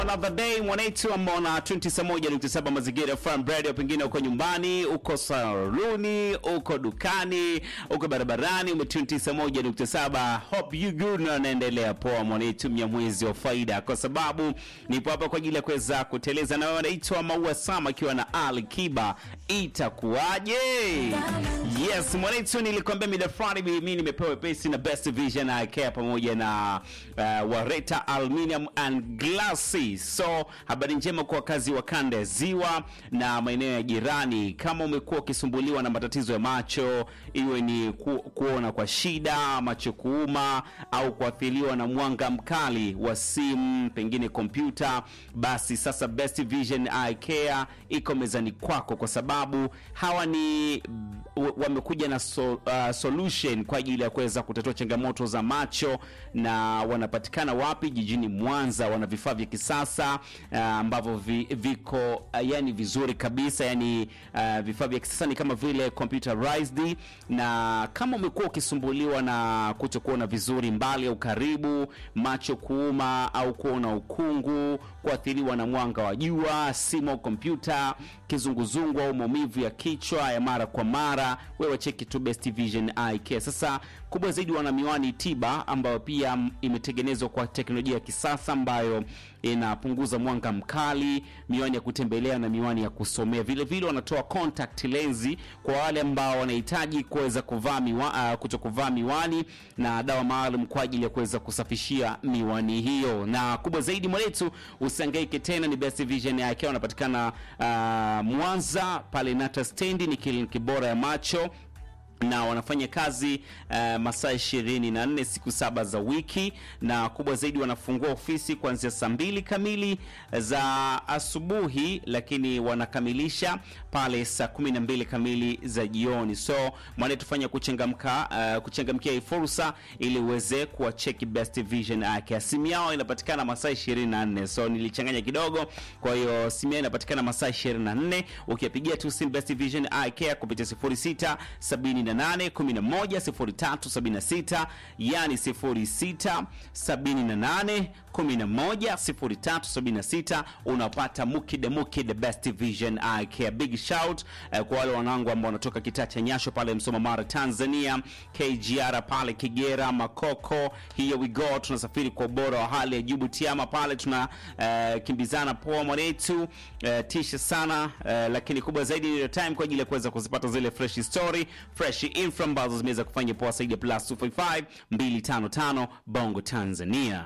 Another day mwanetu ambao na 21.7 mazingira FM radio, pengine uko nyumbani, uko saluni, uko dukani, uko barabarani, ume 21.7. Hope you good na naendelea poa mwanetu, mnyamwezi wa faida, kwa sababu nipo hapa kwa ajili ya kuweza kuteleza na wewe. Anaitwa Maua Sama akiwa na Ali Kiba, itakuwaje? Yes mwanetu, nilikwambia mida fulani mimi nimepewa pesi na Best Vision Eye Care pamoja na uh, Wareta Aluminium and Glassy. So habari njema kwa wakazi wa kanda ya Ziwa na maeneo ya jirani. Kama umekuwa ukisumbuliwa na matatizo ya macho, iwe ni ku, kuona kwa shida, macho kuuma au kuathiriwa na mwanga mkali wa simu, pengine kompyuta, basi sasa Best Vision Eye Care iko mezani kwako, kwa sababu hawa ni w- wamekuja na so, uh, solution kwa ajili ya kuweza kutatua changamoto za macho na wanapatikana wapi? Jijini Mwanza. Wana vifaa vya kisasa uh, ambavyo vi, viko uh, yani vizuri kabisa, yani uh, vifaa vya kisasa ni kama vile computerized, na kama umekuwa ukisumbuliwa na kutokuona vizuri mbali au karibu, macho kuuma au kuona ukungu, kuathiriwa na mwanga wa jua, simu au kompyuta, kizunguzungu au maumivu ya kichwa ya mara kwa mara, wewe cheki tu Best Vision Eye Care. Sasa kubwa zaidi, wana miwani tiba ambayo pia mm, imetengenezwa kwa teknolojia ya kisasa ambayo inapunguza mwanga mkali, miwani ya kutembelea na miwani ya kusomea. Vile vile wanatoa contact lensi kwa wale ambao wanahitaji kuweza kuvaa miwa, uh, kuto kuvaa miwani na dawa maalum kwa ajili ya kuweza kusafishia miwani hiyo. Na kubwa zaidi mwanetu, usihangaike tena, ni Best Vision Eye Care wanapatikana uh, Mwanza pale Nata stendi, ni kliniki bora ya macho na wanafanya kazi uh, masaa ishirini na nne siku saba za wiki, na kubwa zaidi wanafungua ofisi kuanzia saa mbili kamili za asubuhi, lakini wanakamilisha pale saa kumi na mbili kamili za jioni. So mwane tufanya kuchangamka uh, kuchangamkia hii fursa ili uweze kuwacheki Best Vision yake. Simu yao inapatikana masaa 24, so nilichanganya kidogo. Kwa hiyo simu yao inapatikana masaa 24, ukipigia tu simu Best Vision Eye Care kupitia 06 78 11 0376, yani 06 78 11 0376, unapata mukide mukide Best Vision Eye Care. Big shout eh, kwa wale wanangu ambao wanatoka kitaa cha Nyasho pale Msoma Mara Tanzania, KGR pale Kigera Makoko, here we go, tunasafiri kwa ubora wa hali ya juu Butiama pale tuna eh, kimbizana poa mwanetu eh, tisha sana eh, lakini kubwa zaidi ni time kwa ajili ya kuweza kuzipata zile fresh story fresh info ambazo zimeweza kufanya poa zaidi ya plus 255 255 Bongo Tanzania.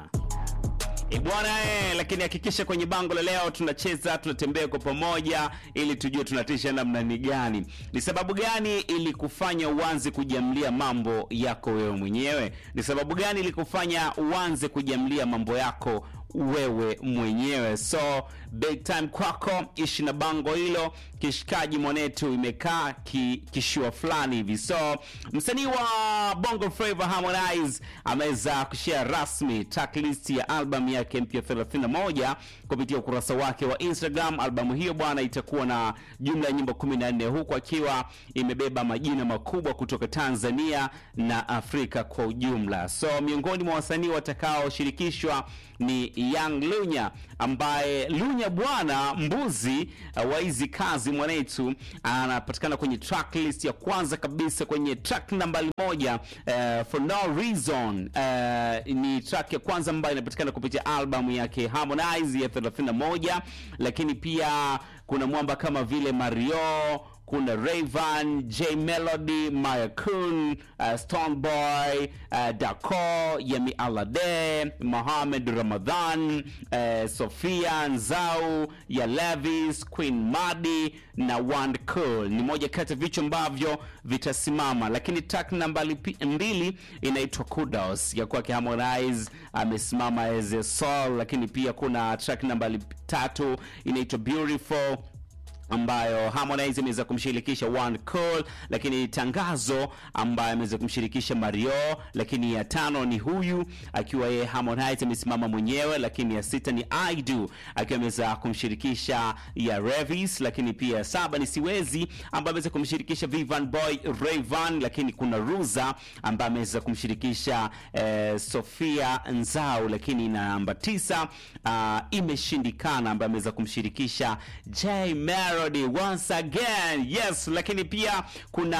E bwana eh, lakini hakikisha kwenye bango la leo tunacheza tunatembea kwa pamoja ili tujue tunatisha namna ni gani. Ni sababu gani ili kufanya uanze kujamlia mambo yako wewe mwenyewe? Ni sababu gani ili kufanya uanze kujamlia mambo yako wewe mwenyewe? So big time kwako, ishi na bango hilo. Kishikaji mwanetu imekaa ki, kishua fulani hivi. So msanii wa Bongo Flava Harmonize ameweza kushare rasmi tracklist ya album yake mpya 31 kupitia ukurasa wake wa Instagram. Albamu hiyo bwana itakuwa na jumla ya nyimbo 14 huku akiwa imebeba majina makubwa kutoka Tanzania na Afrika kwa ujumla. So miongoni mwa wasanii watakaoshirikishwa ni Young Lunya ambaye Lunya bwana mbuzi uh, wa hizi kazi mwanetu anapatikana kwenye tracklist ya kwanza kabisa kwenye track nambari moja uh, for no reason uh, ni track ya kwanza ambayo inapatikana kupitia albamu yake Harmonize ya 31 lakini pia kuna mwamba kama vile Mario kuna Rayvan, J Melody, Maya Kun, uh, Stone Boy, uh, Dako, Yemi Alade, Mohamed Ramadhan, uh, Sofia Nzau, ya Levis, Queen Madi na Wand Cool. Ni moja kati ya vichwa ambavyo vitasimama, lakini track namba lipi- mbili inaitwa Kudos ya kwake Harmonize amesimama as a soul, lakini pia kuna track namba tatu inaitwa Beautiful ambayo Harmonize ameweza kumshirikisha One Call, lakini tangazo ambayo ameweza kumshirikisha Mario, lakini ya tano ni huyu akiwa yeye Harmonize amesimama mwenyewe, lakini ya sita ni I Do akiwa ameweza kumshirikisha ya Revis, lakini pia ya saba ni Siwezi ambaye ameweza kumshirikisha Vivan Boy Rayvan, lakini kuna Ruza ambaye ameweza kumshirikisha eh, Sofia Nzau, lakini na namba tisa uh, imeshindikana ambaye ameweza kumshirikisha J Melody once again yes, lakini pia kuna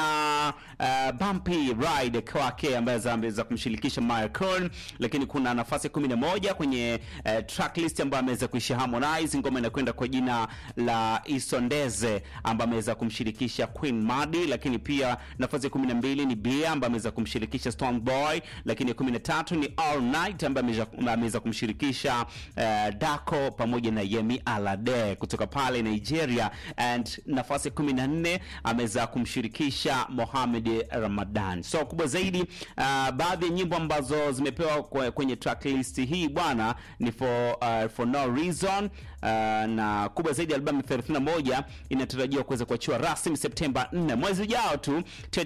uh, Bumpy Ride kwake ambaye ameweza kumshirikisha Maya Kern, lakini kuna nafasi 11 kwenye uh, tracklist ambayo ameweza kuisha Harmonize, ngoma inakwenda kwa jina la Isondeze ambaye ameweza kumshirikisha Queen Madi, lakini pia nafasi ya 12 ni Bia ambaye ameweza kumshirikisha Stone Boy, lakini ya 13 ni All Night ambaye ameweza- ameweza kumshirikisha uh, Dako pamoja na Yemi Alade kutoka pale Nigeria, and nafasi ya 14 ameweza kumshirikisha Mohamed Ramadan. So kubwa zaidi uh, baadhi ya nyimbo ambazo zimepewa kwe- kwenye tracklist hii bwana ni for, uh, for no reason uh, na kubwa zaidi albamu 31 inatarajiwa kuweza kuachiwa rasmi Septemba 4 mwezi ujao tu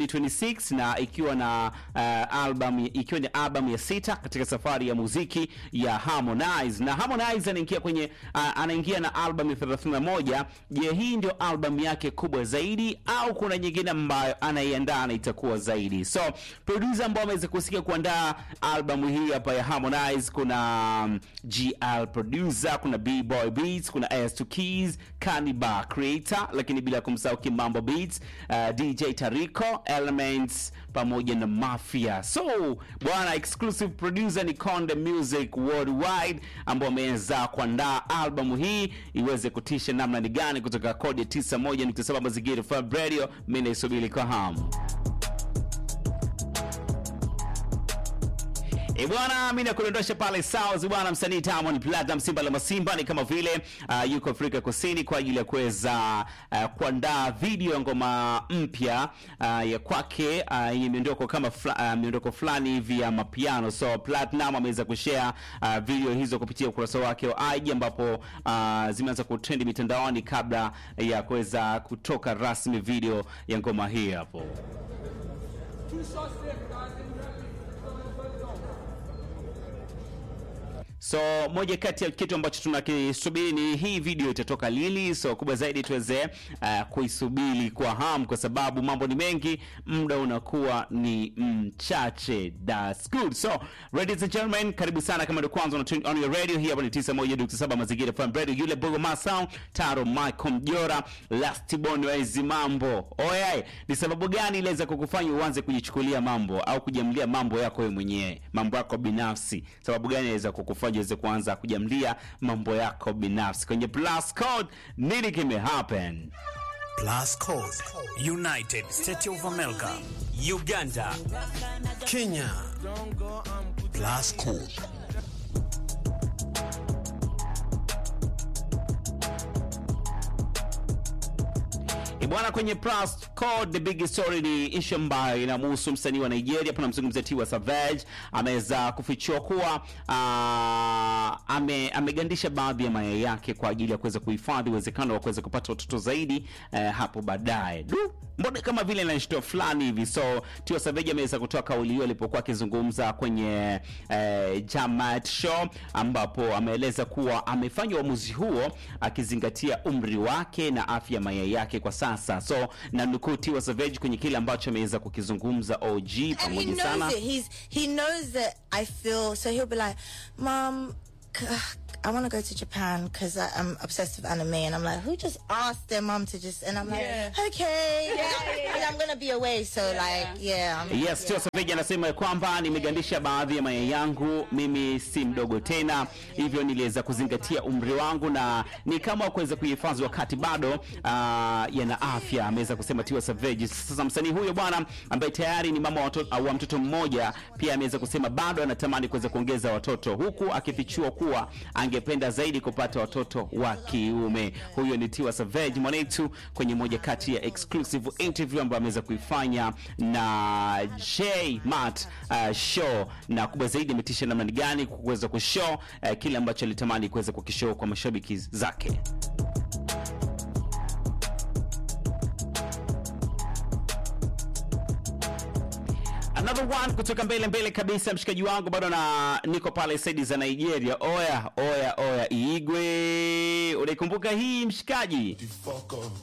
2026 na ikiwa na uh, album ikiwa ni album ya sita katika safari ya muziki ya Harmonize na Harmonize anaingia kwenye uh, anaingia na album ya 31. Je, hii ndio album yake kubwa zaidi au kuna nyingine ambayo anaiandaa na itakuwa zaidi? So producer ambao ameweza kusikia kuandaa albamu hii hapa ya Harmonize kuna um, GL producer, kuna B-Boy Beats, kuna S2 Keys, Kaniba Creator, lakini bila kumsahau Kimambo Beats, uh, DJ Tariko, Elements pamoja na Mafia. So bwana, exclusive producer ni Konde Music Worldwide ambao wameweza kuandaa albamu hii iweze kutisha namna ni gani kutoka kodi ya 91.7 Mazingira FM Radio. Mimi naisubiri kwa hamu. E bwana, mimi nakudondosha pale South bwana, msanii Diamond Platnumz Simba la Masimba ni kama vile uh, yuko Afrika Kusini kwa ajili ya kuweza uh, kuandaa video ya ngoma mpya uh, ya kwake uh, yenye miondoko kama fla, uh, miondoko fulani hivi ya mapiano. So Platinum ameweza kushare uh, video hizo kupitia ukurasa wake wa IG ambapo uh, zimeanza kutrend mitandaoni kabla ya kuweza kutoka rasmi video ya ngoma hii hapo. So moja kati ya kitu ambacho tunakisubiri ni hii video itatoka lini. So kubwa zaidi tuweze uh, kuisubiri kwa hamu, kwa sababu mambo ni mengi, muda unakuwa ni mchache. That's good. So ladies and gentlemen, karibu sana kama ndio kwanza una tune on your radio. Hii hapa ni 91.7 Mazingira FM Radio, yule Bogo Masound, Taro Michael Mjora, Last Born Waizi mambo. Oye, ni sababu gani iliweza kukufanya uanze kujichukulia mambo au kujamlia mambo yako wewe mwenyewe, mambo yako binafsi? Sababu gani inaweza kukufanya uweze kuanza kujamlia mambo yako binafsi? Kwenye plus code nini kime happen? Plus Code, United States of America, Uganda, Kenya. Plus Code. E bwana, kwenye plus code the big story ni issue ambayo inamhusu msanii wa Nigeria. Hapa namzungumzia Tiwa Savage, ameweza kufichua kuwa ah, ame, amegandisha baadhi ya mayai yake kwa ajili ya kuweza kuhifadhi uwezekano wa kuweza kupata watoto zaidi eh, hapo baadaye. Du, mbona kama vile inashtua fulani hivi. So Tiwa Savage ameweza kutoa kauli hiyo alipokuwa akizungumza kwenye eh, Jamat Show ambapo ameeleza kuwa amefanya uamuzi huo akizingatia umri wake na afya ya mayai yake kwa sasa. So na nukuu Tiwa Savage kwenye kile ambacho ameweza kukizungumza OG and he pamoja knows sana it. He's he knows that I feel. So he'll be like, "Mom, c- I want to go to Japan because I'm obsessed with anime." And I'm like, "Who just asked their mom to just?" And I'm like, "Okay, And I'm gonna be away." So like, yeah. I'm- Yes, Tiwa Savage anasema ya kwamba nimegandisha baadhi ya mayai yangu, mimi si mdogo tena, hivyo niliweza kuzingatia umri wangu na ni kama kuweza kuhifadhi wakati bado ah, yana afya, ameweza kusema Tiwa Savage. Sasa msanii huyo bwana ambaye tayari ni mama wa watoto- wa mtoto mmoja pia ameweza kusema bado anatamani kuweza kuongeza watoto, huku akifichua kuwa angependa zaidi kupata watoto wa kiume. Huyo ni Tiwa Savage mwanetu kwenye moja kati ya exclusive interview ambayo ameweza kuifanya na J Mart uh, show, na kubwa zaidi ametisha namna ni gani kuweza kushow uh, kile ambacho alitamani kuweza kukishow kwa mashabiki zake. another one kutoka mbele mbele kabisa mshikaji wangu bado na niko pale saidi za nigeria oya oya oya igwe unaikumbuka hii mshikaji